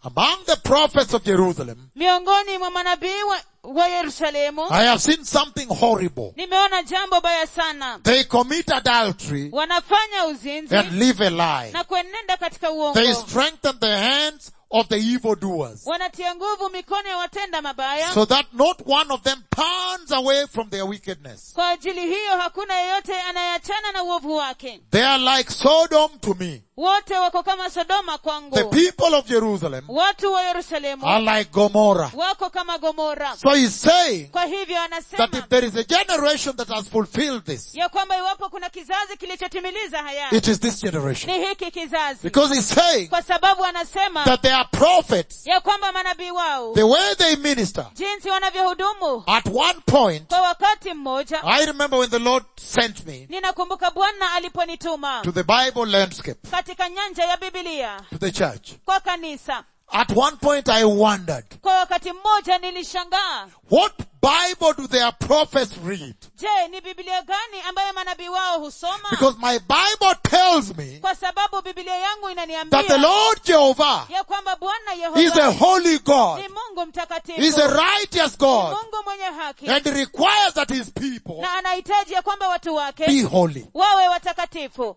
Among the prophets of Jerusalem, miongoni mwa manabii wa, wa yerusalemu I have seen something horrible. nimeona jambo baya sana They commit adultery wanafanya uzinzi and live a lie. na kuenenda katika They uongo strengthen the hands of the evildoers wanatia nguvu mikono ya watenda mabaya so that not one of them turns away from their wickedness. kwa ajili hiyo hakuna yeyote anayeachana na uovu wake They are like Sodom to me. wote wako kama sodoma The kwangu people of Jerusalem watu wa yerusalemu are like Gomorrah. wako kama gomora So he's saying kwa hivyo that anasema if there is a generation that has fulfilled this, ya kwamba iwapo kuna kizazi kilichotimiliza haya it is this generation. ni hiki kizazi Because he's saying kwa sababu anasema that there are prophets, ya kwamba manabii wao the way they minister, jinsi wanavyohudumu at one point, kwa wakati mmoja I remember when the Lord sent me ninakumbuka bwana aliponituma to the Bible landscape, katika nyanja ya bibilia to the church. kwa kanisa At one point I wondered, kwa wakati mmoja nilishangaa what Bible do their prophets read? je ni bibilia gani ambayo manabii wao husoma Because my Bible tells me kwa sababu bibilia yangu that the inaniambia Lord Jehovah ya kwamba bwana is a yehova holy God. ni mungu mtakatifu He's a righteous Ni God. mungu mwenye haki And he requires that his people na anahitaji ya kwamba watu wake be holy. wawe watakatifu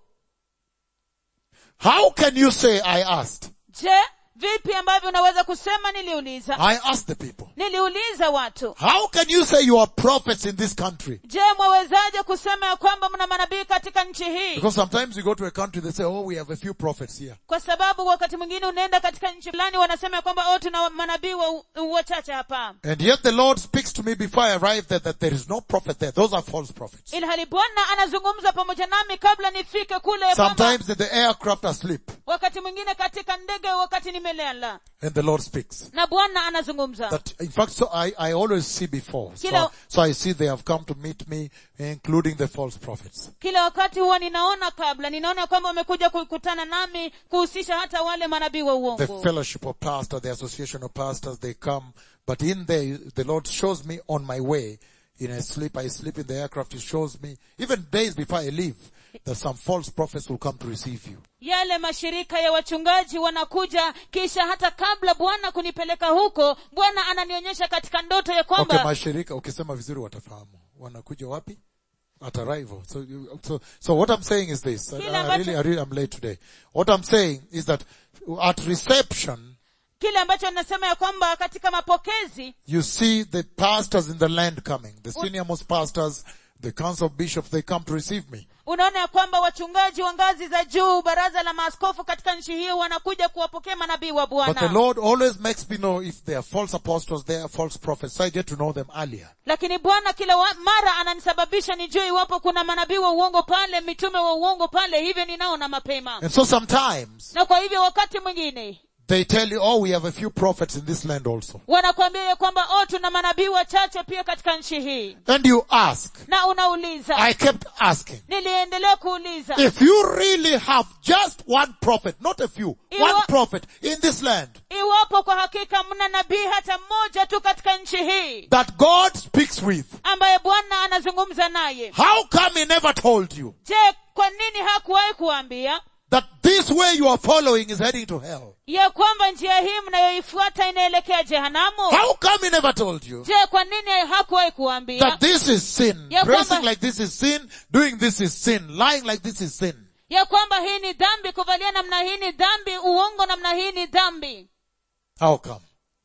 How can you say I asked? je vipi ambavyo unaweza kusema niliuliza I asked the people. niliuliza watu How can you say you are prophets in this country? je mwawezaje kusema ya kwamba mna manabii katika nchi hii Because sometimes you go to a country, they say, oh, we have a few prophets here. kwa sababu wakati mwingine unaenda katika nchi fulani wanasema ya kwamba oh tuna manabii wa- wachache hapa And yet the Lord speaks to me before I arrive there that there is no prophet there. Those are false prophets. ilhali bwana anazungumza pamoja nami kabla nifike kule ya kwamba Sometimes the aircraft asleep wakati mwingine katika ndege wakati nimelala and the Lord speaks. na bwana anazungumza That, in fact, so I, I always see before. So, Kila- so I see they have come to meet me, including the false prophets. kila wakati huwa ninaona kabla ninaona ya kwamba wamekuja kukutana nami kuhusisha hata wale manabii wa The uongo fellowship of pastors, the association of pastors, they come. But in there, the Lord shows me on my way, in a sleep, I sleep in the aircraft, He shows me, even days before I leave, that some false prophets will come to receive you. yale mashirika ya wachungaji wanakuja kisha hata kabla bwana kunipeleka huko bwana ananionyesha katika ndoto ya kwamba Okay, mashirika, ukisema vizuri watafahamu. Wanakuja wapi? At arrival. So, you, so, so what I'm saying is this. I, Kile I really, ambacho- I really, I'm late today. What I'm saying is that at reception, kile ambacho nasema ya kwamba katika mapokezi you see the pastors in the land coming. The senior most pastors, the council of bishops, they come to receive me. unaona ya kwamba wachungaji wa ngazi za juu baraza la maaskofu katika nchi hiyo wanakuja kuwapokea manabii wa But the bwana Lord always makes me know if they are false apostles, they are false prophets. So I get to know them earlier. lakini bwana kila wa, mara ananisababisha nijue iwapo kuna manabii wa uongo pale mitume wa uongo pale hivyo ninaona mapema And so sometimes na kwa hivyo wakati mwingine they tell you, oh, we have a few prophets in this land also. wanakuambia ya kwamba oh tuna manabii wachache pia katika nchi hii And you ask, na unauliza I kept asking, niliendelea kuuliza if you really have just one prophet, not a few, Iwa- one prophet in this land, iwapo kwa hakika mna nabii hata mmoja tu katika nchi hii that God speaks with, ambaye bwana anazungumza naye how come he never told you je kwa nini hakuwahi kuambia that this way you are following is heading to hell? ya kwamba njia hii mnayoifuata inaelekea jehanamu How come he never told you je kwa nini hakuwahi kuambia that this is sin, Ya dressing kwamba- like this is sin, doing this is sin, lying like this is sin? ya kwamba hii ni dhambi kuvalia namna hii ni dhambi uongo namna hii ni dhambi How come?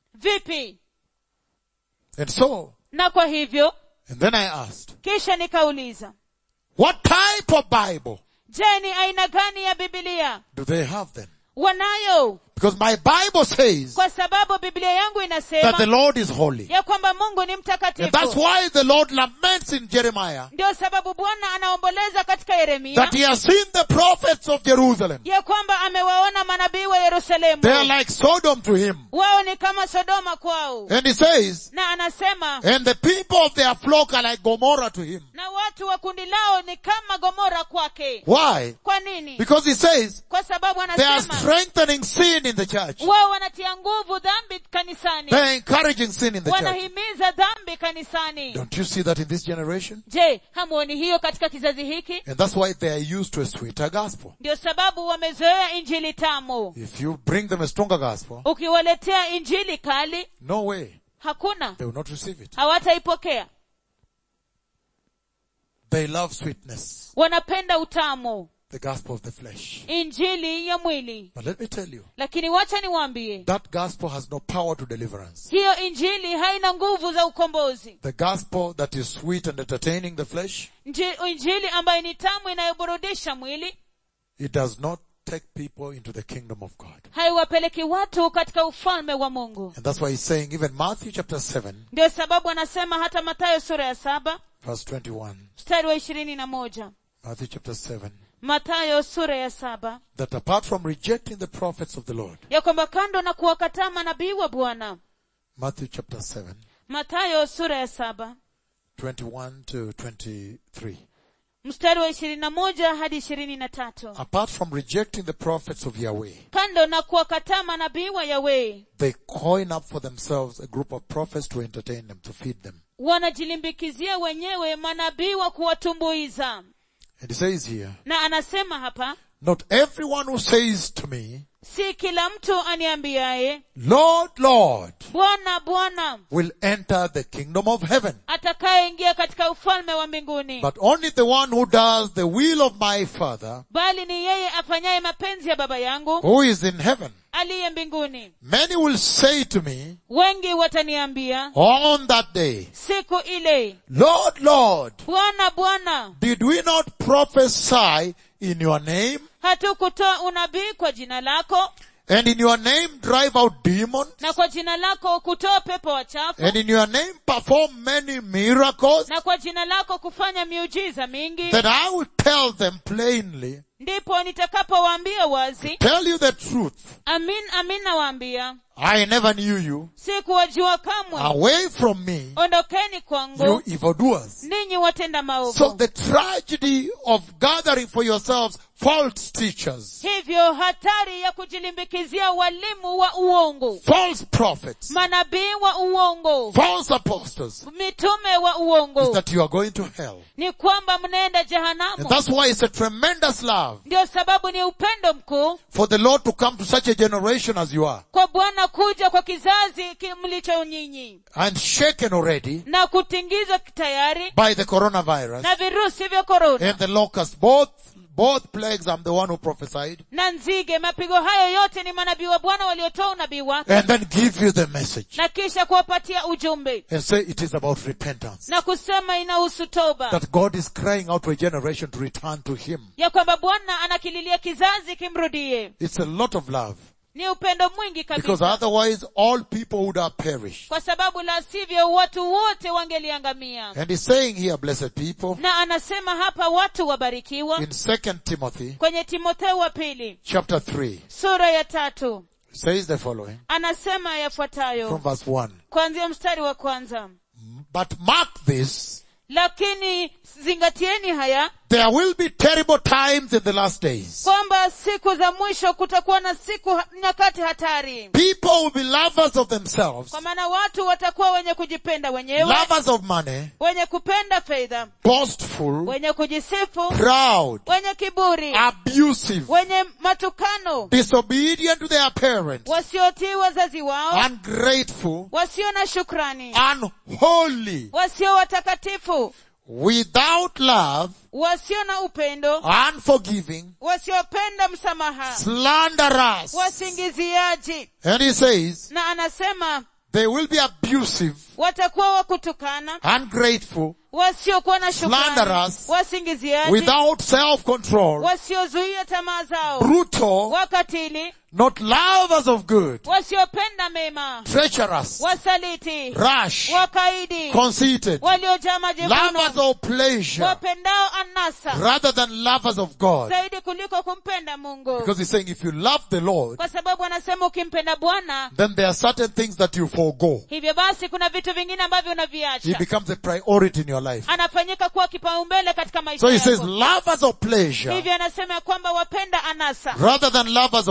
vipi And so, na kwa hivyo and then I asked, kisha nikauliza what type of Bible je ni aina gani ya bibilia do they have then? wanayo Because my Bible says kwa sababu biblia yangu that the inasema Lord is holy. ya kwamba mungu ni And that's mtakatifu why the Lord laments in Jeremiah ndio sababu bwana anaomboleza katika yeremia that he has seen the prophets of Jerusalem. ya kwamba amewaona manabii wa yerusalemu They are like Sodom to him. wao ni kama sodoma kwao And he says, na anasema and the people of their flock are like Gomorrah to him. na watu wa kundi lao ni kama gomora kwake Why? kwa nini Because he says kwa sababu they are anasema strengthening sin in the church. wao wanatia nguvu dhambi kanisani They're encouraging sin in the church. wanahimiza dhambi kanisani Don't you see that in this generation? je hamuoni hiyo katika kizazi hiki And that's why they are used to a sweeter gospel. ndio sababu wamezoea injili tamu If you bring them a stronger gospel, ukiwaletea injili kali no way. hakuna They will not receive it. hawataipokea They love sweetness, wanapenda utamu the gospel of the flesh. injili ya mwili But let me tell you, lakini wacha niwaambie that gospel has no power to deliverance. hiyo injili haina nguvu za ukombozi The gospel that is sweet and entertaining the flesh, Nji- injili ambayo ni tamu inayoburudisha mwili it does not take people into the kingdom of God. haiwapeleki watu katika ufalme wa mungu And that's why he's saying, even Matthew chapter 7, ndio sababu anasema hata mathayo sura ya saba verse 21, mstari wa ishirini na moja Matthew chapter 7, mathayo sura ya saba that apart from rejecting the prophets of the Lord, ya kwamba kando na kuwakataa manabii wa bwana Matthew chapter 7, mathayo sura ya saba 21 to 23. mstari wa ishirini na moja hadi ishirini na tatu Apart from rejecting the prophets of Yahweh, kando na kuwakataa manabii wa yahweh they coin up for themselves a group of prophets to entertain them, to feed them. wanajilimbikizia wenyewe manabii wa kuwatumbuiza And he says here, na anasema hapa not everyone who says to me, si kila mtu aniambiaye Lord, Lord, bwana bwana will enter the kingdom of heaven, atakayeingia katika ufalme wa mbinguni but only the one who does the will of my Father bali ni yeye afanyaye mapenzi ya baba yangu who is in heaven. aliye mbinguni Many will say to me wengi wataniambia on that day, siku ile Lord, Lord, bwana bwana did we not prophesy in your name hatukutoa unabii kwa jina lako and in your name drive out demons na kwa jina lako kutoa pepo wachafu and in your name perform many miracles na kwa jina lako kufanya miujiza mingi that I will tell them plainly, ndipo nitakapowaambia wazi tell you the truth. amin amin nawaambia I never knew you. sikuwajua kamwe Away from me, ondokeni you kwangu evildoers. ninyi watenda So maovu the tragedy of gathering for yourselves false teachers, hivyo hatari ya kujilimbikizia walimu wa uongo false prophets, manabii wa uongo false apostles, mitume wa is uongo that you are going to hell. ni kwamba mnaenda And jehanamu that's why it's a tremendous love ndio sababu ni upendo mkuu for the Lord to come to such a generation as you are kwa bwana kuja kwa kizazi ki- mlicho nyinyi and shaken already na kutingizwa tayari by the coronavirus na virusi vya korona and the locust. Both, both plagues, I'm the one who prophesied. na nzige mapigo hayo yote ni manabii wa bwana waliotoa unabii wake And then give you the message na kisha kuwapatia ujumbe and say it is about repentance. na kusema inahusu toba That God is crying out to a generation to return to Him. ya kwamba bwana anakililia kizazi kimrudie It's a lot of love. ni upendo mwingi Because kabisa otherwise all people would have perished. kwa sababu la sivyo watu wote wangeliangamia And he's saying here, blessed people, na anasema hapa watu wabarikiwa in 2 Timothy kwenye timotheo wa pili chapter 3, sura ya tatu says the following anasema from yafuatayo verse 1. kuanzia mstari wa kwanza But mark this, lakini zingatieni haya there will be terrible times in the last days. kwamba siku za mwisho kutakuwa na siku ha- nyakati hatari People will be lovers of themselves, kwa maana watu watakuwa wenye kujipenda wenyewe lovers of money, wenye kupenda fedha boastful, wenye kujisifu proud, wenye kiburi abusive, wenye matukano disobedient to their parents, wasiotii wazazi wao ungrateful, wasio na shukrani unholy, wasio watakatifu without love, wasio na upendo unforgiving, wasiopenda msamaha slanderous. wasingiziaji And he says, na anasema they will be abusive, watakuwa wakutukana ungrateful, wasiokuwa na shukrani Slanderous. wasingiziaji without self-control, wasiozuia tamaa zao brutal, wakatili not lovers of good, wasiopenda mema treacherous, wasaliti rash, wakaidi conceited, waliojaa lovers majivuno of pleasure, wapendao anasa rather than lovers of God. zaidi kuliko kumpenda mungu Because he's saying if you love the Lord, kwa sababu anasema ukimpenda bwana then there are certain things that you forego. hivyo basi kuna vitu vingine ambavyo He unaviacha becomes a priority in your life. anafanyika kuwa kipaumbele katika maisha So he says yako lovers of pleasure, hivyo anasema ya kwamba wapenda anasa rather than lovers of God.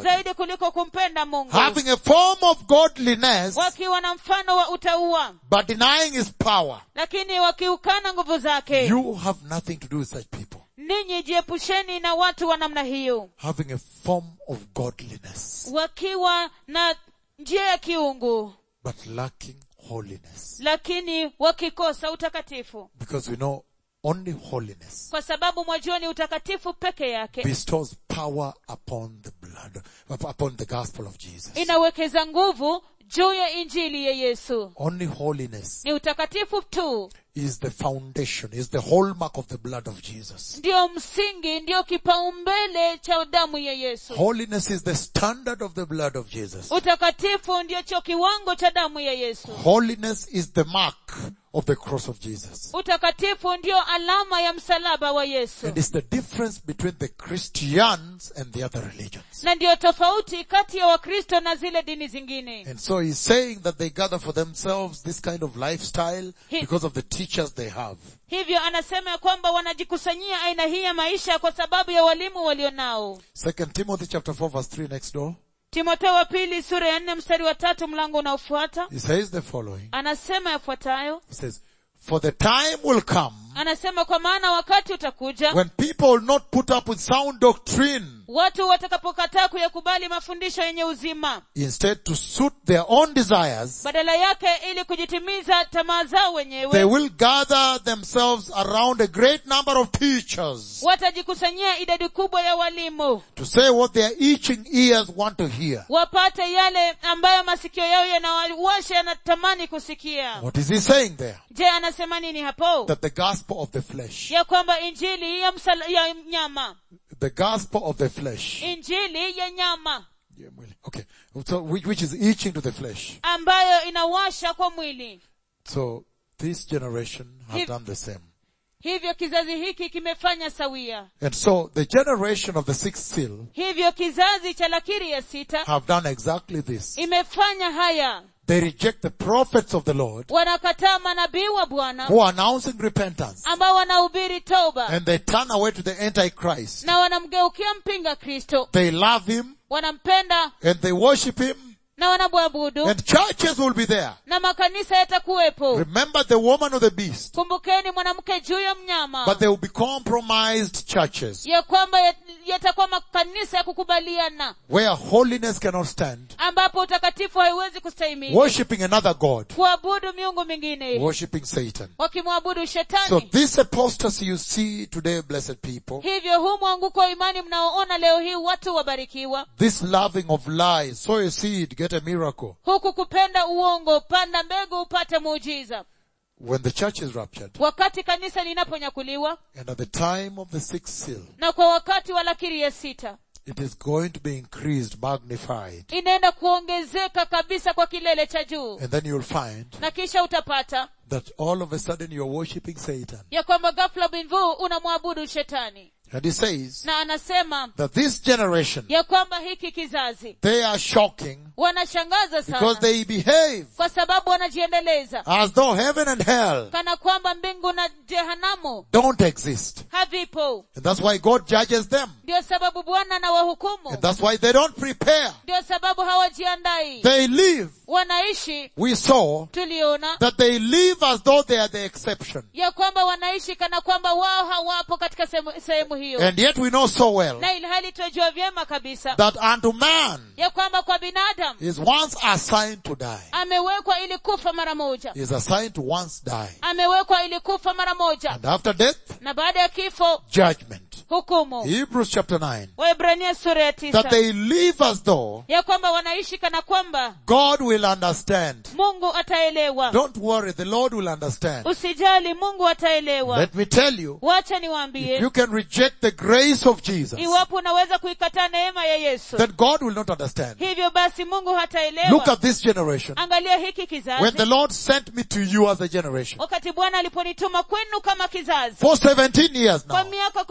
zaidi kuliko kumpenda mungu having a form of godliness, wakiwa na mfano wa utaua but denying his power. lakini wakiukana nguvu zake You have nothing to do with such people. ninyi jiepusheni na watu wa namna hiyo Having a form of godliness, wakiwa na njia ya kiungu but lacking holiness. lakini wakikosa utakatifu Because we know only holiness kwa sababu mwajua ni utakatifu peke yake bestows power upon the blood, up- upon the gospel of Jesus. inawekeza nguvu juu ya injili ya yesu Only holiness ni utakatifu tu is the foundation, is the hallmark of the blood of Jesus. ndiyo msingi ndiyo kipaumbele cha damu ya yesu Holiness is the standard of the blood of Jesus. utakatifu ndiyo cho kiwango cha damu ya yesu Holiness is the mark of the cross of Jesus. utakatifu ndiyo alama ya msalaba wa yesu And it's the difference between the Christians and the other religions. na ndiyo tofauti kati ya wakristo na zile dini zingine And so he's saying that they gather for themselves this kind of lifestyle He- because of the teachers they have. hivyo anasema ya kwamba wanajikusanyia aina hii ya maisha kwa sababu ya walimu walionao Second Timothy chapter 4 verse 3 next door. timotheo wa pili sura ya nne mstari wa tatu mlango unaofuata He says the following. anasema yafuatayo He says, For the time will come anasema kwa maana wakati utakuja when people will not put up with sound doctrine, watu watakapokataa kuyakubali mafundisho yenye uzima instead to suit their own desires, badala yake ili kujitimiza tamaa zao they wenyewe will gather themselves around a great number of teachers watajikusanyia idadi kubwa ya walimu to say what their itching ears want to hear. wapate yale ambayo masikio yao yanawasha yanatamani kusikia What is he saying there? je anasema nini hapo That the gospel of the flesh, ya kwamba injili ya, msala, ya nyama the gospel of the flesh, injili ya nyama Yeah, mwili. okay, so which, which is itching to the flesh. ambayo inawasha kwa mwili So this generation have He- done the same. hivyo kizazi hiki kimefanya sawia And so the generation of the sixth seal hivyo kizazi cha lakiri ya sita have done exactly this. imefanya haya They reject the prophets of the Lord wanakataa manabii wa bwana who are announcing repentance ambao wanahubiri toba and they turn away to the Antichrist. na wanamgeukia mpinga kristo They love him wanampenda and they worship him na wanamwabudu and churches will be there. na makanisa yatakuwepo Remember the woman or the beast, kumbukeni mwanamke juu ya mnyama but they will be compromised churches ya kwamba yat- yatakuwa makanisa ya kukubaliana where holiness cannot stand, ambapo utakatifu haiwezi kustahimili worshipping another God, kuabudu miungu mingine worshipping Satan. wakimwabudu So shetani this apostasy you see today, blessed people, hivyo huu mwanguko wa imani mnaoona leo hii watu wabarikiwa this loving of lies, sow a seed, get a miracle. huku kupenda uongo panda mbegu upate muujiza When the church is raptured, wakati kanisa linaponyakuliwa and at the time of the sixth seal, na kwa wakati wa lakiri ya sita it is going to be increased, magnified, inaenda kuongezeka kabisa kwa kilele cha juu and then you'll find na kisha utapata that all of a sudden you're worshipping Satan. ya kwamba ghafla binvu unamwabudu shetani And he says na anasema that this generation, ya kwamba hiki kizazi they are shocking wanashangaza because sana they behave kwa sababu wanajiendeleza as though heaven and hell kana kwamba mbingu na jehanamu don't exist. havipo And that's why God judges them. ndio sababu bwana na wahukumu And that's why they don't prepare. ndio sababu hawajiandai They live. wanaishi We saw tuliona that they live as though they are the exception. ya kwamba wanaishi kana kwamba wao hawapo katika sehemu- sehemu hiyo And yet we know so well na ilhali tunajua vyema kabisa that unto man ya kwamba kwa binadamu is once assigned to die. amewekwa ili kufa mara moja Is assigned to once die. amewekwa ili kufa mara moja And after death, na baada ya kifo judgment. hukumu Hebrews chapter 9. waebrania sura ya That tisa they live as though ya kwamba wanaishi kana kwamba God will understand. mungu ataelewa Don't worry, the Lord will understand. usijali mungu ataelewa Let me tell you, wacha if niwaambie you can reject the grace of Jesus, iwapo unaweza kuikataa neema ya yesu then God will not understand. hivyo basi mungu Look hataelewa at this generation. angalia hiki When kizazi the Lord sent me to you as a generation wakati bwana aliponituma kwenu kama kizazi for 17 years kwa now, miaka kumi na saba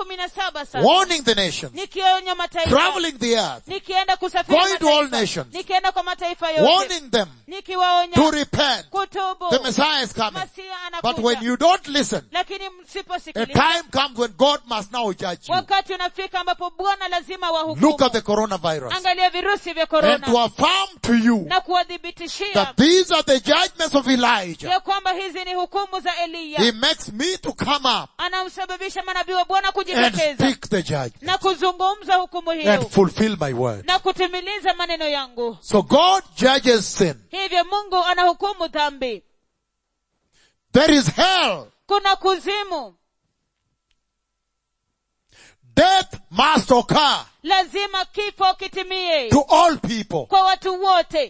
saba sasa warning the nations, nikionya mataifa traveling the earth, nikienda kusafiri Going to all mataifa, nations. nikienda kwa mataifa yote warning them to nikiwaonya repent. kutubu The Messiah is coming. masia But when anakuja you don't listen, lakini a msiposikiliza time comes when God must now judge you. wakati unafika ambapo bwana lazima Look wahukumu at the coronavirus. angalia virusi vya And to korona affirm to you na kuwadhibitishia that these are the judgments of Elijah. ya kwamba hizi ni hukumu za He eliya makes me to come up anamsababisha manabii wa bwana and kujitokeza speak the judgment na kuzungumza hukumu and hiyo fulfill my word. na kutimiliza maneno yangu So God judges sin. hivyo mungu anahukumu dhambi There is hell. kuna kuzimu Death must occur lazima kifo kitimie to all people. kwa watu wote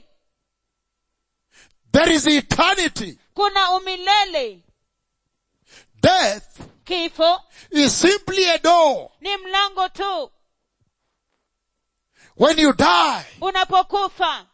There is eternity. kuna umilele Death kifo is simply a door. ni mlango tu When you die, unapokufa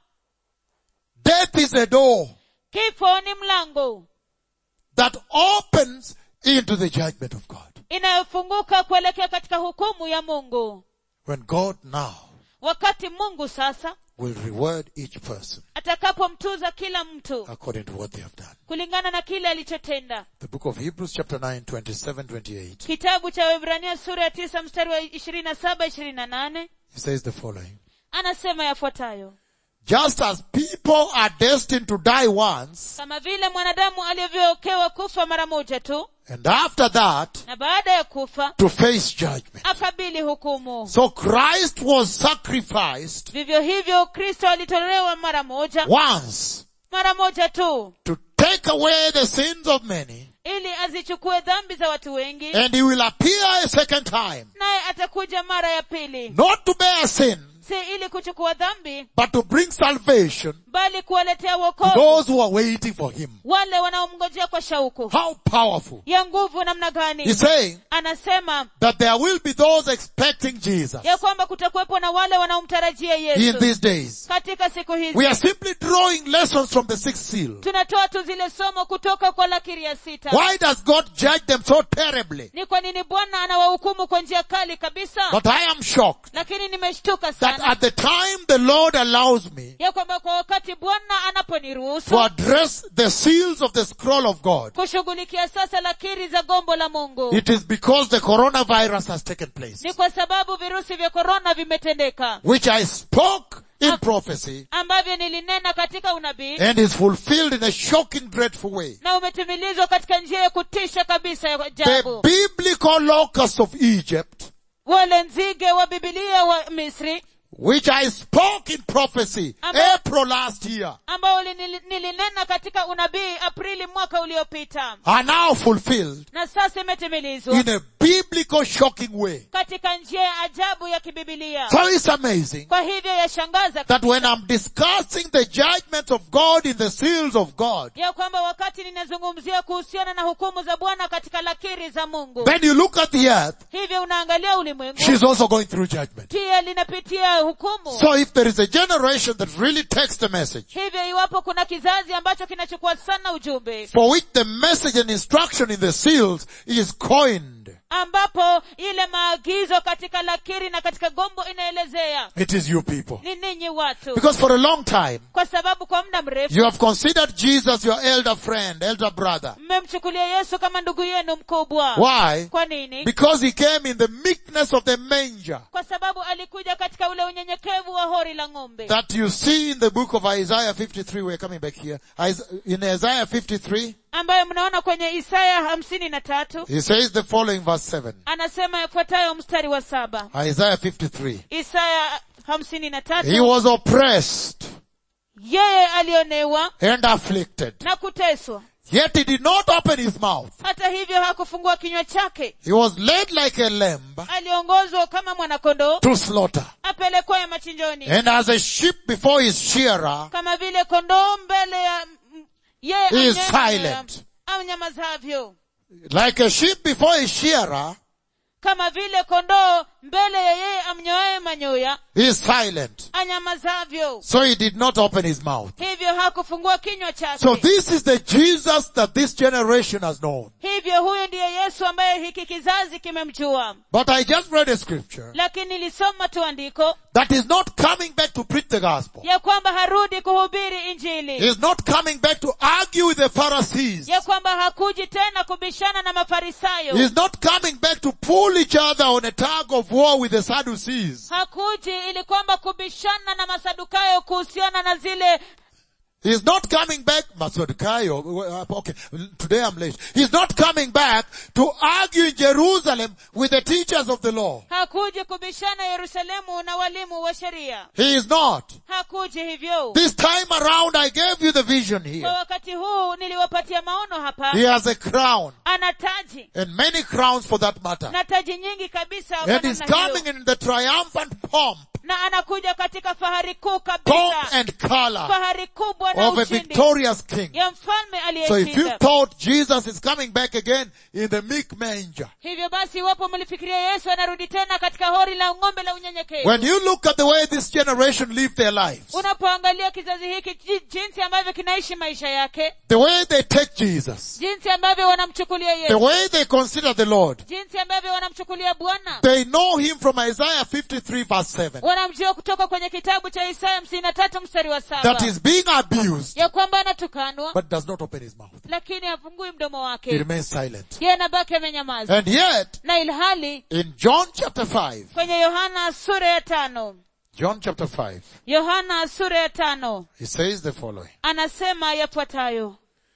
death is a door kifo ni mlango that opens into the judgment of God. inayofunguka kuelekea katika hukumu ya mungu When God now wakati mungu sasa will reward each person atakapomtuza kila mtu according to what they have done. kulingana na kile alichotenda The book of Hebrews chapter 9, 27, 28. kitabu cha Waebrania sura ya tisa mstari wa ishirini na saba ishirini na nane He says the following. anasema yafuatayo Just as people are destined to die once, kama vile mwanadamu alivyookewa kufa mara moja tu and after that, na baada ya kufa to face judgment. akabili hukumu So Christ was sacrificed vivyo hivyo kristo alitolewa mara moja once mara moja tu to take away the sins of many, ili azichukue dhambi za watu wengi and he will appear a second time, naye atakuja mara ya pili not to bear sin, si ili kuchukua dhambi but to bring salvation bali kuwaletea to wokovu those who are waiting for him. wale wanaomngojea kwa shauku How powerful. ya nguvu namna He's gani saying anasema that there will be those expecting Jesus ya kwamba kutakuwepo na wale wanaomtarajia in yesu these days. katika siku hizi We are simply drawing lessons from the sixth seal. tunatoa tu zile somo kutoka kwa lakiri ya sita Why does God judge them so terribly? ni kwa nini bwana anawahukumu kwa njia kali kabisa But I am shocked lakini nimeshtuka that sana at the time the Lord allows me ya kwamba kwa wakati bwana to anaponiruhusu address the seals of the scroll of God, kushughulikia sasa lakiri za gombo la mungu it is because the coronavirus has taken place, ni kwa sababu virusi vya korona vimetendeka which I spoke in prophecy ambavyo nilinena katika unabii and is fulfilled in a shocking, dreadful way. na umetimilizwa katika njia ya kutisha kabisa ya The ajabu biblical locusts of Egypt, wale nzige wa bibilia wa misri which I spoke in prophecy Amba- April last year, ambao nili- nilinena katika unabii aprili mwaka uliopita are now fulfilled na sasa imetimilizwa in a biblical shocking way. katika njia ya ajabu ya kibibilia So it's amazing kwa hivyo yashangaza that when I'm discussing the judgment of God in the seals of God, ya kwamba wakati ninazungumzia kuhusiana na hukumu za bwana katika lakiri za mungu then you look at the earth, hivyo unaangalia ulimwengu she's also going through judgment. pia linapitia hukumu So if there is a generation that really takes the message, hivyo iwapo kuna kizazi ambacho kinachukua sana ujumbe for which the message and instruction in the seals is coined, ambapo ile maagizo katika lakiri na katika gombo inaelezea it is you people. ni ninyi watu Because for a long time, kwa sababu kwa muda mrefu you have considered Jesus your elder friend, elder brother. mmemchukulia yesu kama ndugu yenu mkubwa Why? kwa nini Because he came in the meekness of the manger kwa sababu alikuja katika ule unyenyekevu wa hori la ng'ombe that you see in the book of Isaiah 53. We're coming back here. Is- In Isaiah 53, ambayo mnaona kwenye isaya hamsini na tatu he says the following verse 7. anasema yafuatayo mstari wa saba Isaiah 53. isaya hamsini na He tatu was oppressed yeye alionewa and afflicted. na kuteswa Yet he did not open his mouth. hata hivyo hakufungua kinywa chake He was led like a lamb aliongozwa kama mwanakondoo to slaughter. apelekwaye machinjoni And as a sheep before his shearer kama vile kondoo mbele ya m- yeye He is amnyewe- silent. amnyamazavyo like a sheep before his shearer, kama vile kondoo mbele ya yeye amnyoaye manyoya he is silent. anyamazavyo So he did not open his mouth. hivyo hivyo hakufungua kinywa chake So this is the Jesus that this generation has known. hivyo huyu ndiye yesu ambaye hiki kizazi kimemjua But I just read a scripture lakini nilisoma tu andiko that is not coming back to preach the gospel. ya kwamba harudi kuhubiri injili He is not coming back to argue with the Pharisees. ya kwamba hakuji tena kubishana na mafarisayo He is not coming back to pull each other on a tug of war with the Sadducees. hakuji ili kwamba kubishana na masadukayo kuhusiana na zile He is not coming back, Masadukayo, okay, today I'm late. He is not coming back to argue in Jerusalem with the teachers of the law. hakuji kubishana yerusalemu na walimu wa sheria He is not. hakuji hivyo This time around I gave you the vision kwa here. wakati huu niliwapatia maono hapa He has a crown ana taji and many crowns for that matter. na taji nyingi kabisa kwa And he's namna hiyo. coming in the triumphant pomp, na anakuja katika fahari kuu pomp kabisa and color fahari kubwa na of a ushindi victorious king. ya mfalme So if you aliyeshinda thought Jesus is coming back again in the meek manger, hivyo basi iwapo mlifikiria yesu anarudi tena katika hori la ng'ombe la unyenyekevu when you look at the way this generation live their lives, unapoangalia kizazi hiki ji- jinsi ambavyo kinaishi maisha yake the way they take Jesus, jinsi ambavyo wanamchukulia the yesu way they consider the Lord, jinsi ambavyo wanamchukulia bwana they know him from Isaiah 53 verse 7, wanamjua kutoka kwenye kitabu cha isaya hamsini na tatu mstari wa that saba is being abused, ya kwamba anatukanwa but does not open his mouth. lakini hafungui mdomo He wake remains silent. yeye anabaki amenyamaza And yet, na ilhali in John chapter 5, kwenye yohana sura ya tano John chapter 5, yohana sura ya tano he says the following. anasema yafuatayo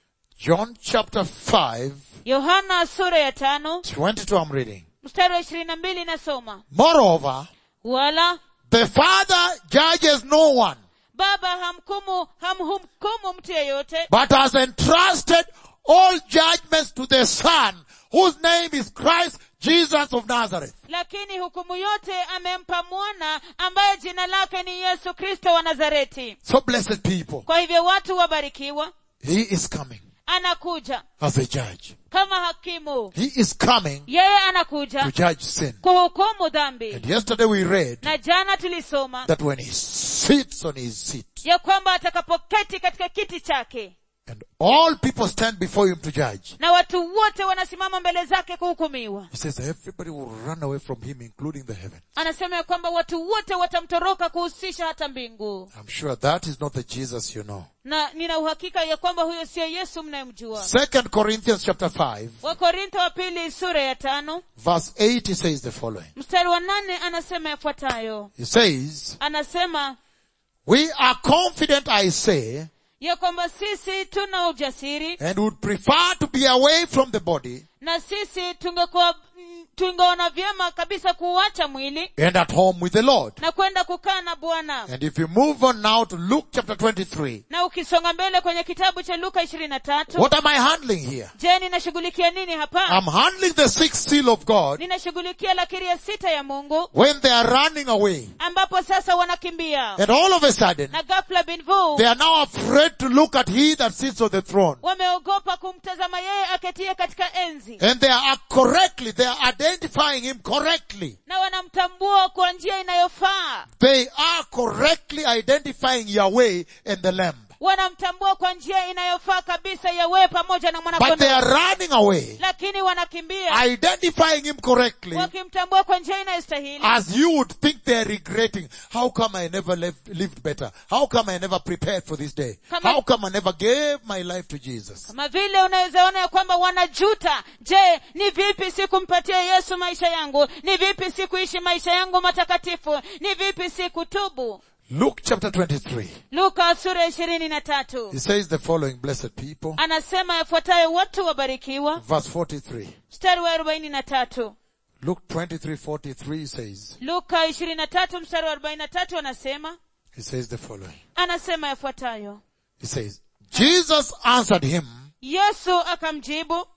John chapter 5, yohana sura ya tano 22 I'm reading. mstari wa ishirini na mbili nasoma Moreover, wala the Father judges no one, baba hamkumu hamhumkumu mtu yeyote but has entrusted all judgments to the Son, whose name is Christ Jesus of Nazareth. lakini hukumu yote amempa mwana ambaye jina lake ni yesu kristo wa nazareti So blessed people, kwa hivyo watu wabarikiwa He is coming anakuja as a judge. kama hakimu He is coming yeye to anakuja judge sin. kuhukumu dhambi And yesterday we read na jana tulisoma that when He sits on His seat, ya kwamba atakapoketi katika kiti chake and all people stand before Him to judge, na watu wote wanasimama mbele zake kuhukumiwa He says everybody will run away from Him, including the heaven. anasema ya kwamba watu wote watamtoroka kuhusisha hata mbingu I'm sure that is not the Jesus you know. na nina uhakika ya kwamba huyo sio yesu mnayemjua Second Corinthians chapter 5, wakorintho wa pili sura ya tano verse 8, he says the following. mstari wa nane anasema yafuatayo He says, anasema we are confident, I say, ya kwamba sisi tuna ujasiri and would prefer to be away from the body na sisi tungekuwa mm, tungeona vyema kabisa kuuacha mwili and at home with the Lord. na kwenda kukaa na bwana And if you move on now to Luke chapter 23, na ukisonga mbele kwenye kitabu cha luka ishirini na tatu what am I handling here? je ninashughulikia nini hapa I'm handling the sixth seal of God ninashughulikia lakiri ya sita ya mungu when they are running away. ambapo sasa wanakimbia And all of a sudden, na ghafla binvu they are now afraid to look at he that sits on the throne. wameogopa kumtazama yeye aketie katika enzi And they are correctly, they are identifying him correctly. na wanamtambua kwa njia inayofaa They are correctly identifying Yahweh and the Lamb. wanamtambua kwa njia inayofaa kabisa yawe pamoja na But they mwanakondoo are running away, lakini wanakimbia identifying him correctly wakimtambua kwa njia inayostahili as you would think they are regretting. How come I never lived, lived better? How come I never prepared for this day? Kama- How come I never gave my life to Jesus? kama vile unaweza ona ya kwamba wanajuta je ni vipi sikumpatia yesu maisha yangu ni vipi sikuishi maisha yangu matakatifu ni vipi sikutubu Luke chapter 23. luka sura ishirini na tatu He says the following, blessed people. anasema yafuatayo watu wabarikiwa Verse 43. mstari wa arobaini na tatu Luke 23, 43 says, luka ishirini na tatu mstari wa arobaini na tatu anasema he says the following. anasema yafuatayo He says, Jesus answered him, yesu akamjibu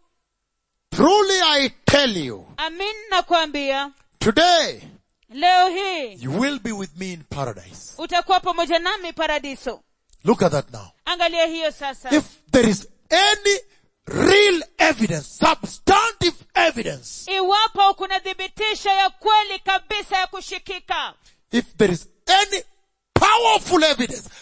truly I tell you, amin nakwambia today leo hii you will be with me in paradise. utakuwa pamoja nami paradiso Look at that now. angalia hiyo sasa If there is any real evidence, substantive evidence, iwapo kuna thibitisho ya kweli kabisa ya kushikika if there is any powerful evidence, I-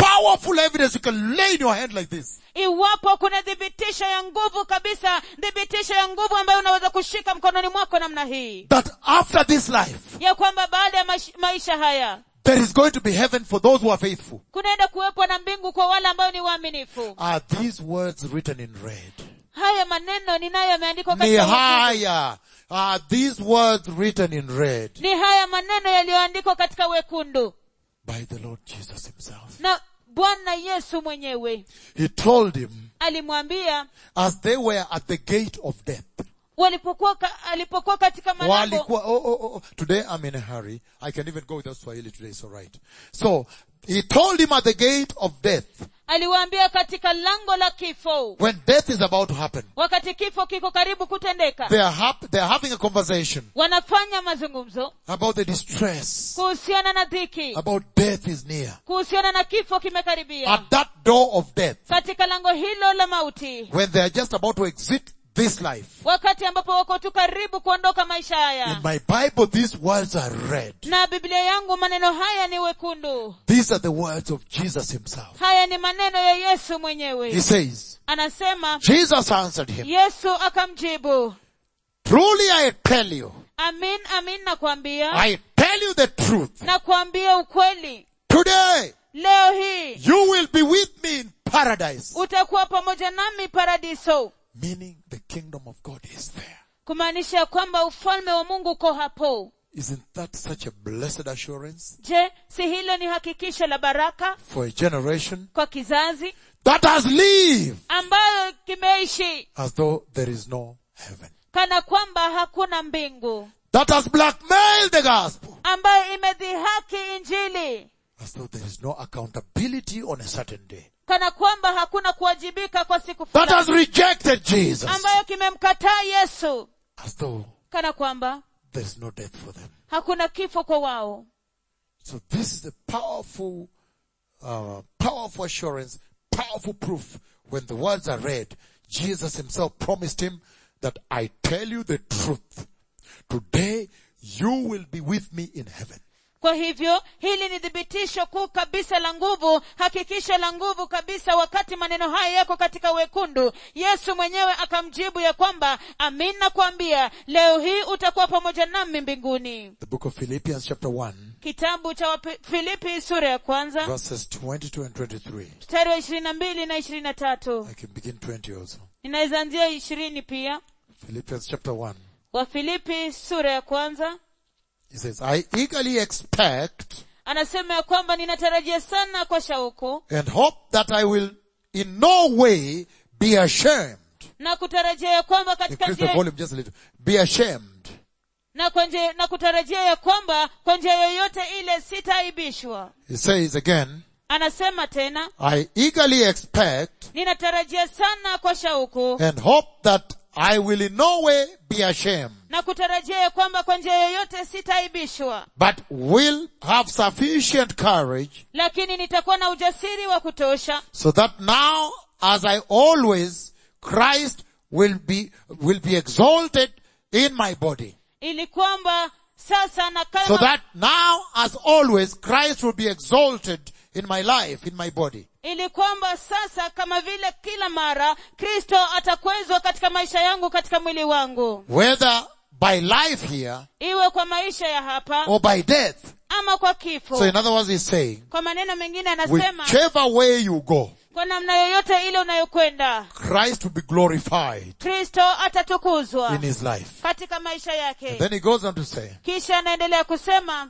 powerful evidence you can lay in your hand like this. iwapo kuna thibitisho ya nguvu kabisa thibitisho ya nguvu ambayo unaweza kushika mkononi mwako namna hii That after this life, ya kwamba baada ya maish- maisha haya there is going to be heaven for those who are faithful. kunaenda kuwepo na mbingu kwa wale ambao ni waaminifu Are these words written in red? haya maneno ninayo yameandikwa katika wekundu. Nehemiah. Are these words written in red ni haya maneno yaliyoandikwa katika wekundu by the Lord Jesus himself? na bwana yesu mwenyewe He told him alimwambia as they were at the gate of death. walipokuwa ka, alipokuwa katika malango Walikuwa, oh, oh, oh, today I'm in a hurry. I can even go without Swahili today, so right. So, he told him at the gate of death, aliwaambia katika lango la kifo when death is about to happen, wakati kifo kiko karibu kutendeka they are, hap- they are having a conversation wanafanya mazungumzo about the distress, kuhusiana na dhiki about death is near. kuhusiana na kifo kimekaribia At that door of death, katika lango hilo la mauti when they are just about to exit this life, wakati ambapo wako tu karibu kuondoka maisha in haya my Bible, these words are read. na biblia yangu maneno haya ni wekundu These are the words of Jesus himself. haya ni maneno ya yesu He mwenyewe says, anasema Jesus answered him, yesu akamjibu truly I tell you, amin amin nakwambia I tell you the truth. nakwambia ukweli Today, leo hii you will be with me in paradise. utakuwa pamoja nami paradiso Meaning the kingdom of God is there. kumaanisha kwamba ufalme wa mungu uko hapo Isn't that such a blessed assurance je si hilo ni hakikisho la baraka for a generation kwa kizazi that has lived ambayo kimeishi as though there is no heaven? kana kwamba hakuna mbingu That has blackmailed the gospel ambayo imedhihaki injili as though there is no accountability on a certain day. kana kwamba hakuna kuwajibika kwa siku That has fulani rejected Jesus ambayo kimemkataa yesu as though kana kwamba there is no death for them. hakuna kifo kwa wao So this is a powerful, uh, powerful assurance, powerful proof. When the words are read, Jesus himself promised him that I tell you the truth. Today you will be with me in heaven. kwa hivyo hili ni thibitisho kuu kabisa la nguvu hakikisho la nguvu kabisa wakati maneno haya yako katika wekundu yesu mwenyewe akamjibu ya kwamba amin nakwambia leo hii utakuwa pamoja nami mbinguni The book of Philippians chapter 1 kitabu cha Wapi- filipi sura ya kwanza verses 22 and 23. mstari wa ishirini na mbili na ishirini na tatu I can begin 20 also. inaweza anzia ishirini pia Philippians chapter 1. wafilipi sura ya kwanza He says, I eagerly expect anasema ya kwamba ninatarajia sana kwa shauku and hope that I will in no way be ashamed. na kutarajia ya kwamba katika Increase the njia volume just a little. Be ashamed. na, kwa njia, na kutarajia ya kwamba kwa njia yoyote ile sitaaibishwa He says again, anasema tena I eagerly expect ninatarajia sana kwa shauku and hope that I will in no way be ashamed, na kutarajia ya kwamba kwa njia yoyote sitaaibishwa but will have sufficient courage lakini nitakuwa na ujasiri wa kutosha so that now as I always, Christ will be, will be exalted in my body. ili kwamba sasa na kama So that now as always, Christ will be exalted in my life, in my body. ili kwamba sasa kama vile kila mara kristo atakwezwa katika maisha yangu katika mwili wangu Whether by life here iwe kwa maisha ya hapa or by death. ama kwa kifo So in other words, he's saying, kwa maneno mengine anasema whichever way you go, kwa namna yoyote ile unayokwenda Christ will be glorified kristo atatukuzwa in his life. katika maisha yake Then he goes on to say, kisha anaendelea kusema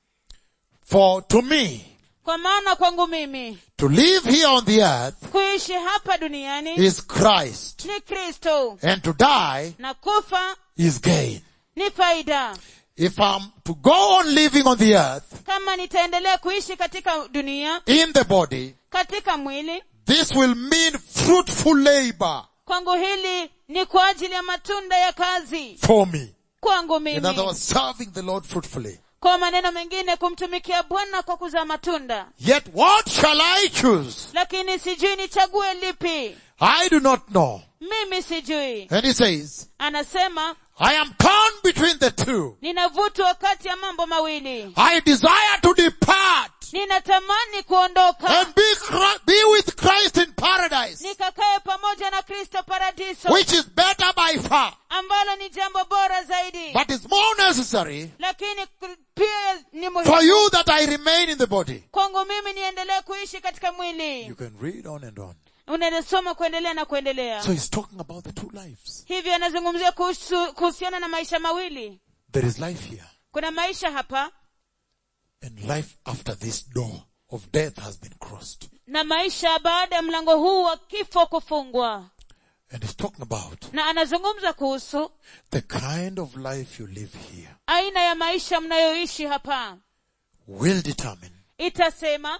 for to me, kwa maana kwangu mimi to live here on the earth kuishi hapa duniani is Christ ni kristo and to die na kufa is gain. ni faida If I'm to go on living on the earth kama nitaendelea kuishi katika dunia in the body, katika mwili this will mean fruitful labor kwangu hili ni kwa ajili ya matunda ya kazi for me. kwangu In other mimi words, serving the Lord fruitfully. kwa maneno mengine kumtumikia bwana kwa kuzaa matunda Yet what shall I choose? lakini sijui nichague lipi I do not know. mimi sijui And he says, anasema I am torn between the two. ninavutwa kati ya mambo mawili I desire to depart ninatamani kuondoka and be, Chri- be with Christ in paradise, nikakae pamoja na kristo paradiso which is better by far, ambalo ni jambo bora zaidi but is more necessary lakini k- pia ni for muhimu you that I remain in the body. kwangu mimi niendelee kuishi katika mwili You can read on and on. unasoma kuendelea na kuendelea So he's talking about the two lives. hivyo anazungumzia kuhusu- kuhusiana na maisha mawili There is life here kuna maisha hapa and life after this door of death has been crossed. na maisha baada ya mlango huu wa kifo kufungwa And he's talking about na anazungumza kuhusu the kind of life you live here aina ya maisha mnayoishi hapa will determine itasema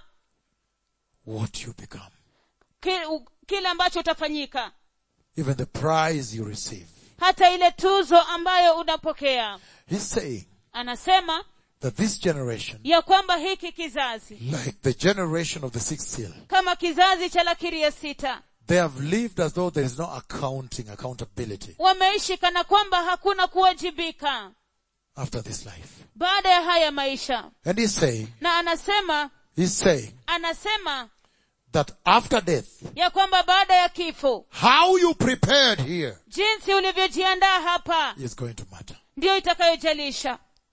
what you become. ki- u- kile ambacho utafanyika Even the prize you receive. hata ile tuzo ambayo unapokea He's saying anasema that this generation, ya kwamba hiki kizazi like the generation of the sixth seal, kama kizazi cha lakiri ya sita they have lived as though there is no accounting, accountability wameishi kana kwamba hakuna kuwajibika after this life. baada ya haya maisha And he's saying, na anasema he's saying anasema that after death, ya kwamba baada ya kifo how you prepared here jinsi ulivyojiandaa hapa is going to matter. ndiyo itakayojalisha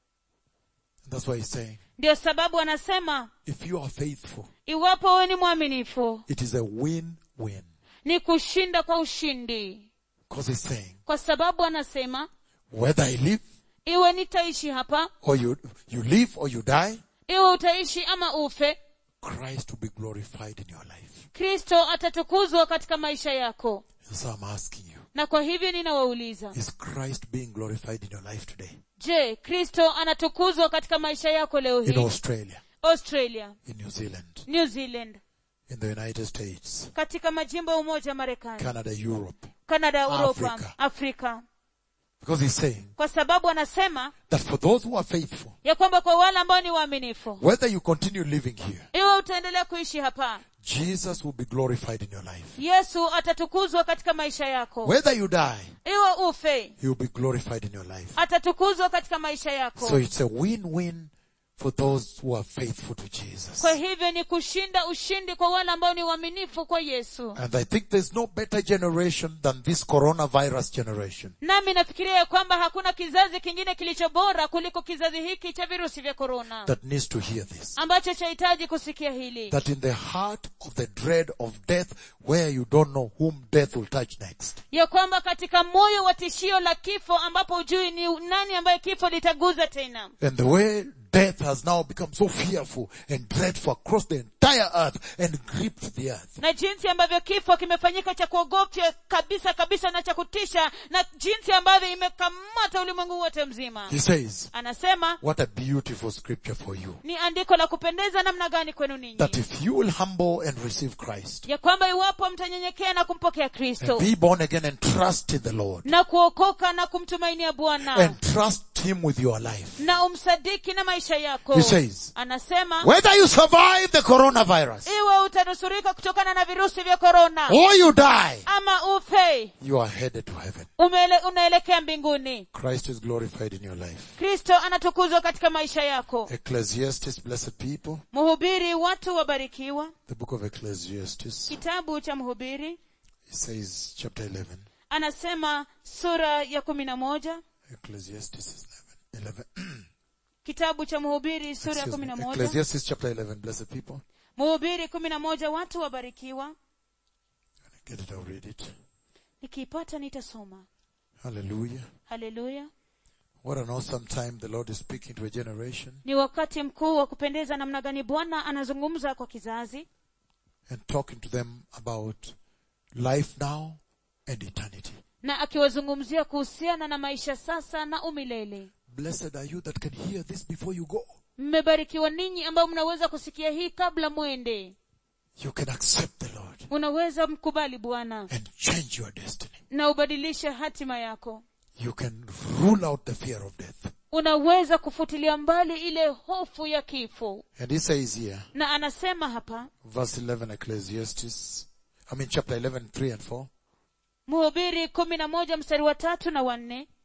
And that's why he's saying, ndiyo sababu anasema if you are faithful, iwapo wewe ni mwaminifu it is a win-win. ni kushinda kwa ushindi Because he's saying, kwa sababu anasema whether I live iwe nitaishi hapa or you, you live or you die, iwe utaishi ama ufe Christ will be glorified in your life. kristo atatukuzwa katika maisha yako So I'm asking you, na kwa hivyo ninawauliza is Christ being glorified in your life today? je kristo anatukuzwa katika maisha yako leo In hii Australia, australia in New Zealand, new zealand in the United States, katika majimbo ya umoja wa marekani Canada, Europe. kanada uropa Afrika. afrika Because he's saying kwa sababu anasema that for those who are faithful, ya kwamba kwa wale ambao ni waaminifu whether you continue living here, iwe utaendelea kuishi hapa Jesus will be glorified in your life. yesu atatukuzwa katika maisha yako Whether you die, iwe ufe he will be glorified in your life. atatukuzwa katika maisha yako So it's a win-win for those who are faithful to Jesus. kwa hivyo ni kushinda ushindi kwa wale ambao ni waaminifu kwa yesu And I think there's no better generation than this coronavirus generation. nami nafikiria ya kwamba hakuna kizazi kingine kilicho bora kuliko kizazi hiki cha virusi vya korona that needs to hear this. ambacho chahitaji kusikia hili That in the heart of the dread of death, where you don't know whom death will touch next, ya kwamba katika moyo wa tishio la kifo ambapo hujui ni nani ambaye kifo litaguza tena and the way death has now become so fearful and dreadful across the entire earth and gripped the earth. na jinsi ambavyo kifo kimefanyika cha kuogofya kabisa kabisa na cha kutisha na jinsi ambavyo imekamata ulimwengu wote mzima He says, anasema what a beautiful scripture for you. ni andiko la kupendeza namna gani kwenu ninyi That if you will humble and receive Christ, ya kwamba iwapo mtanyenyekea na kumpokea kristo and be born again and trust in the Lord, na kuokoka na kumtumainia bwana and trust Him with your life, na umsadiki na maisha yako He says, anasema whether you survive the coronavirus iwe utanusurika kutokana na virusi vya korona or you die, ama ufe you are headed to heaven. umele, unaelekea mbinguni Christ is glorified in your life. kristo anatukuzwa katika maisha yako Ecclesiastes, blessed people, mhubiri watu wabarikiwa the book of Ecclesiastes, kitabu cha mhubiri it says chapter 11. anasema sura ya kumi na moja Ecclesiastes is 11. 11. kitabu cha mhubiri sura ya Excuse kumi me. na moja Ecclesiastes chapter 11, blessed people. mhubiri kumi na moja watu wabarikiwa Get it, I'll read it. nikiipata nitasoma Hallelujah. haleluya What an awesome time the Lord is speaking to a generation ni wakati mkuu wa kupendeza namna gani bwana anazungumza kwa kizazi and talking to them about life now and eternity. na akiwazungumzia kuhusiana na maisha sasa na umilele Blessed are you that can hear this before you go. mmebarikiwa ninyi ambao mnaweza kusikia hii kabla mwende You can accept the Lord unaweza mkubali bwana and change your destiny. na ubadilishe hatima yako You can rule out the fear of death. unaweza kufutilia mbali ile hofu ya kifo And he says here, na anasema hapa verse 11 Ecclesiastes, I mean chapter 11, 3 and 4. mhubiri kumi na moja mstari wa tatu na wanne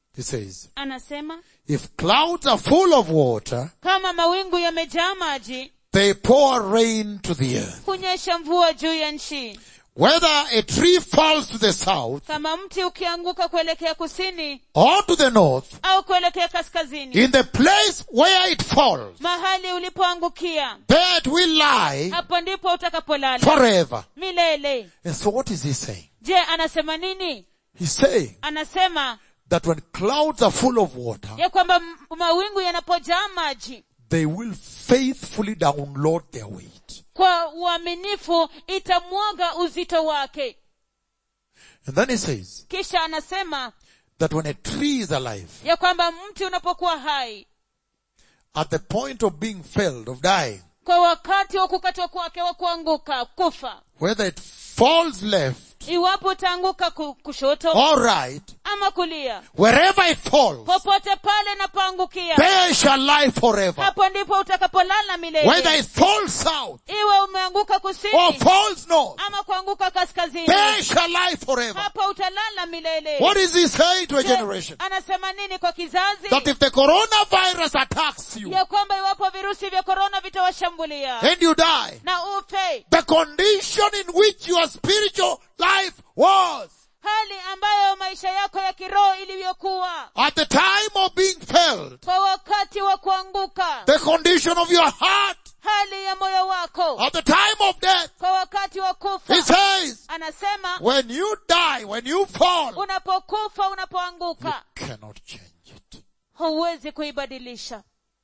He says, anasema if clouds are full of water, kama mawingu yamejaa maji they pour rain to the earth. hunyesha mvua juu ya nchi Whether a tree falls to the south kama mti ukianguka kuelekea kusini or to the north, au kuelekea kaskazini in the place where it falls, mahali ulipoangukia there it will lie hapo ndipo utakapolala forever. milele And so what is he saying? je anasema nini He's saying anasema that when clouds are full of water, ya kwamba m- mawingu yanapojaa maji they will faithfully download their weight. kwa uaminifu itamwaga uzito wake And then he says kisha anasema that when a tree is alive, ya kwamba mti unapokuwa hai at the point of being felled, of dying, kwa wakati wa kukatwa kwake wa kuanguka kufa whether it falls left iwapo utaanguka ku- kushoto or right, ama kulia wherever it falls, popote pale napoangukia there shall lie forever. hapo ndipo utakapolala Whether milele it falls south iwe umeanguka or kusini falls north, ama kuanguka kaskazini there shall lie forever. hapo utalala milele What is he saying to a Je, generation? anasema nini kwa kizazi That if the coronavirus attacks you ya kwamba iwapo virusi vya korona vitawashambulia and you die, na ufe the condition in which your spiritual life was hali ambayo maisha yako ya kiroho ilivyokuwa at the time of being felled, kwa wakati wa kuanguka the condition of your heart hali ya moyo wako at the time of death. kwa wakati wa He kufa says, anasema when you die, when you fall, unapokufa you unapoanguka cannot change it. huwezi kuibadilisha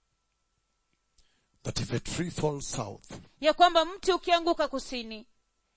That if a tree falls south, ya kwamba mti ukianguka kusini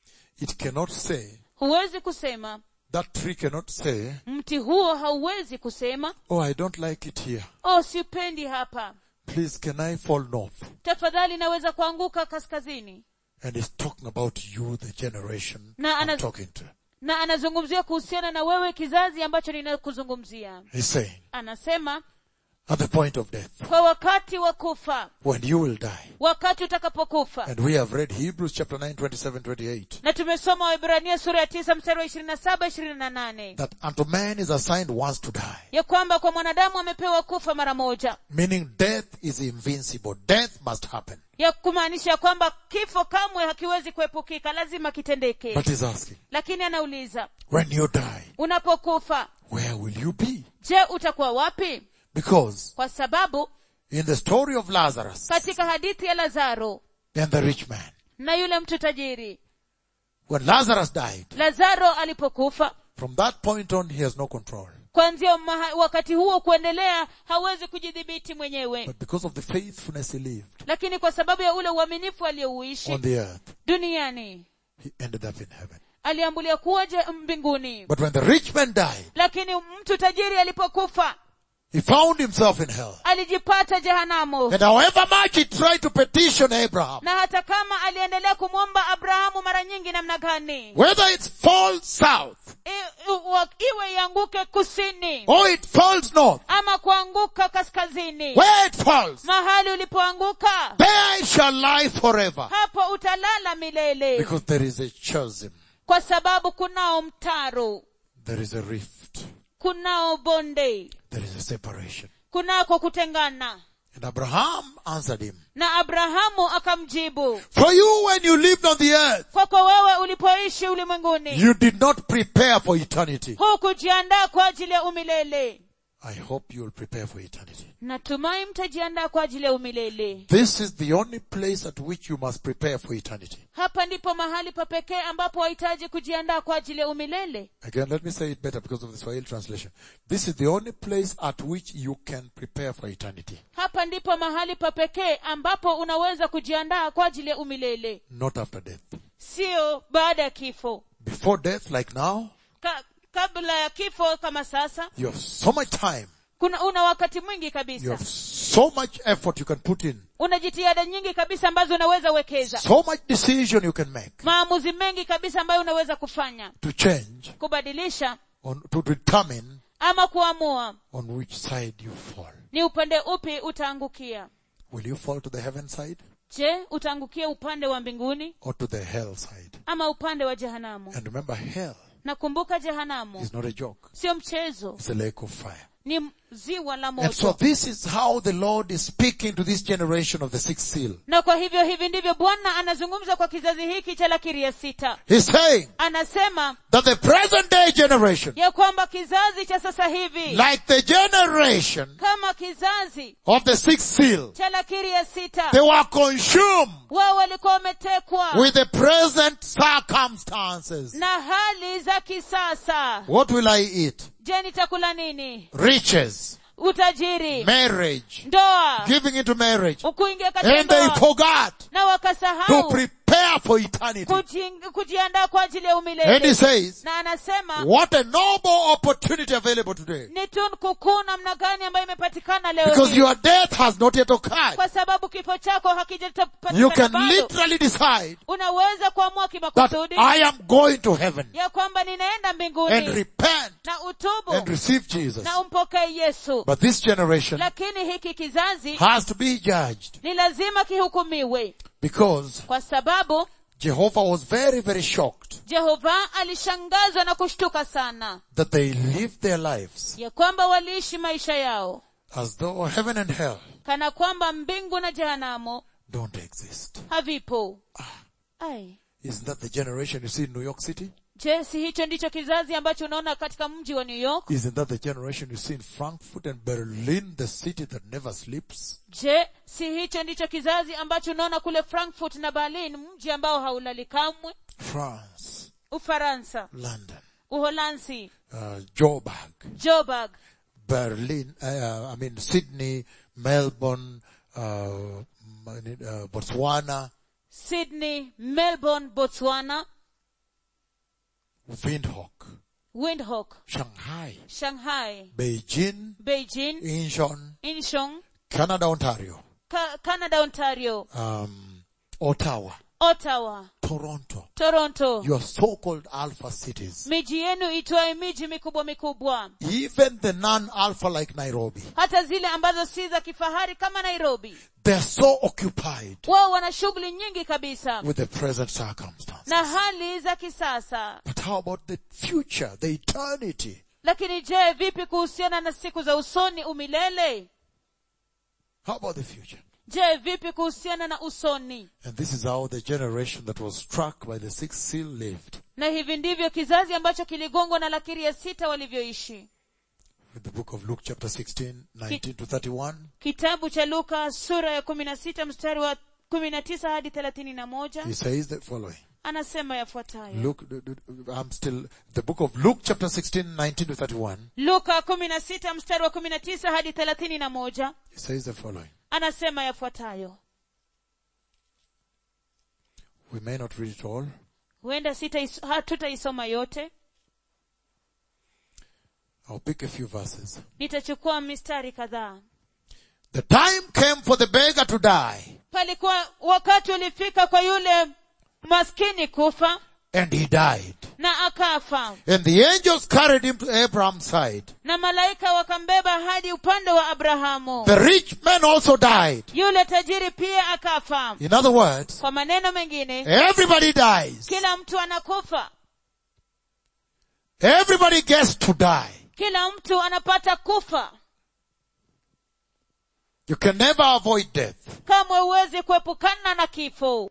it cannot say, huwezi kusema that tree cannot say, mti huo hauwezi kusema oh, I don't like it here. oh sipendi hapa Please, can I fall north? tafadhali naweza kuanguka kaskazini And he's talking about you, the generation Na I'm ana- talking to. na anazungumzia kuhusiana na wewe kizazi ambacho ninakuzungumzia He's saying, anasema at the point of death, kwa wakati wa kufa when you will die. wakati utakapokufa And we have read Hebrews chapter 9, 27, 28. na tumesoma waibrania sura ya tisa mstari wa ishirini na saba ishirini na nane That unto man is assigned once to die. ya kwamba kwa mwanadamu amepewa kufa mara moja Meaning death is invincible. Death must happen. ya kumaanisha kwamba kifo kamwe hakiwezi kuepukika lazima kitendeke But he's asking, lakini anauliza when you die, unapokufa where will you be? je utakuwa wapi Because kwa sababu in the story of Lazarus katika hadithi ya lazaro and the rich man, na yule mtu tajiri when Lazarus died, lazaro alipokufa from that point on he has no control. kwanzia maha- wakati huo kuendelea hawezi kujidhibiti mwenyewe But because of the faithfulness he lived lakini kwa sababu ya ule uaminifu aliyouishi on the earth, duniani he ended up in heaven. aliambulia kuwa je mbinguni But when the rich man died, lakini mtu tajiri alipokufa he found himself in hell. alijipata jehanamu And however much he tried to petition Abraham, na hata kama aliendelea kumwomba abrahamu mara nyingi namna gani whether it falls south I- i- wa- iwe ianguke kusini or it falls north, ama kuanguka kaskazini where it falls, mahali ulipoanguka there it shall lie forever. hapo utalala milele Because there is a chasm, kwa sababu kunao mtaro there is a rift, kunao bonde there is a separation. kunako kutengana And Abraham answered him, na abrahamu akamjibu For you when you lived on the earth, kwako wewe ulipoishi ulimwenguni you did not prepare for eternity. hukujiandaa kwa ajili ya umilele I hope you will prepare for eternity. natumai mtajiandaa kwa ajili ya umilele This is the only place at which you must prepare for eternity. hapa ndipo mahali pa pekee ambapo wahitaji kujiandaa kwa ajili ya umilele Again, let me say it better because of the Swahili translation. This is the only place at which you can prepare for eternity. hapa ndipo mahali pa pekee ambapo unaweza kujiandaa kwa ajili ya umilele Not after death. sio baada ya kifo Before death, like now, Ka, kabla ya kifo kama sasa you have so much time. kuna una wakati mwingi You kabisa have so much effort you can put in. una jitihada nyingi kabisa ambazo unaweza wekeza So much decision you can make maamuzi mengi kabisa ambayo unaweza kufanya to change, kubadilisha on, to determine ama kuamua on which side you fall. ni upande upi utaangukia Will you fall to the heaven side je utaangukia upande wa mbinguni or to the hell side? ama upande wa jehanamu And remember, hell nakumbuka jehanamu is not a joke. sio mchezo It's a lake of fire. ni ziwa la And so moto this is how the Lord is speaking to this generation of the sixth seal. na kwa hivyo hivi ndivyo bwana anazungumza kwa kizazi hiki cha lakiri ya sita He's saying anasema that the present day generation, ya kwamba kizazi cha sasa hivi like the generation kama kizazi of the sixth seal, cha lakiri ya sita they were consumed wao walikuwa wametekwa with the present circumstances. na hali za kisasa What will I eat? je nitakula nini Riches, utajiri marriage, ndoa giving into marriage. kuingia katika And they ndoa forgot na to wakasahau prepare for eternity. kuji- kujiandaa kwa ajili ya And he umilele says, na anasema what a noble opportunity available today. ni tunu kuu namna gani ambayo imepatikana leo Because hii your death has not yet occurred. kwa sababu kifo chako You hakijapatikana can bado literally decide unaweza kuamua that kimakusudi I am going to heaven ya kwamba ninaenda and mbinguni repent na utubu and receive Jesus. na umpokee yesu But this generation lakini hiki kizazi has to be judged ni lazima kihukumiwe because kwa sababu Jehovah was very, very shocked jehova alishangazwa na kushtuka sana that they lived their lives ya kwamba waliishi maisha yao as though heaven and hell kana kwamba mbingu na jehanamu don't exist. havipo ai Isn't that the generation you see in New York City? je si hicho ndicho kizazi ambacho unaona katika mji wa new york Isn't that the generation you see in Frankfurt and Berlin, the city that never sleeps? je si hicho ndicho kizazi ambacho unaona kule frankfurt na berlin mji ambao haulali kamwe France, ufaransa London, uholansi uh, Joburg, joburg Berlin, uh, I mean Sydney, Melbourne, uh, uh, Botswana, sydney melbourne botswana Windhoek, windhoek Shanghai, shanghai Beijing, beijing Incheon, incheon Canada, Ontario, Ka- canada ontario um, Ottawa, ottawa Toronto, toronto your so-called alpha cities. miji yenu itwaye miji mikubwa mikubwa Even the non-alpha like Nairobi, hata zile ambazo si za kifahari kama nairobi they're so occupied wao wana shughuli nyingi kabisa with the present circumstances. na hali za kisasa But how about the future, the eternity? lakini je vipi kuhusiana na siku za usoni umilele How about the future? je vipi kuhusiana na usoni And this is how the generation that was struck by the sixth seal lived. na hivi ndivyo kizazi ambacho kiligongwa na lakiri ya sita walivyoishi With the book of Luke chapter 16, 19 to 31. kitabu cha luka sura ya kumi na sita mstari wa kumi na tisa hadi thelathini na moja He says the following. anasema yafuatayo Luke, I'm still, the book of Luke chapter 16, 19 to 31. luka kumi na sita mstari wa kumi na tisa hadi thelathini na moja He says the following. anasema yafuatayo We may not read it all. huenda sitais- hatutaisoma yote I'll pick a few verses. nitachukua mistari kadhaa The time came for the beggar to die, palikuwa wakati ulifika kwa yule maskini kufa and he died. na akafa And the angels carried him to Abraham's side. na malaika wakambeba hadi upande wa abrahamu The rich man also died. yule tajiri pia akafa In other words, kwa maneno mengine everybody dies. kila mtu anakufa Everybody gets to die. kila mtu anapata kufa You can never avoid death. kamwe huwezi kuepukana na kifo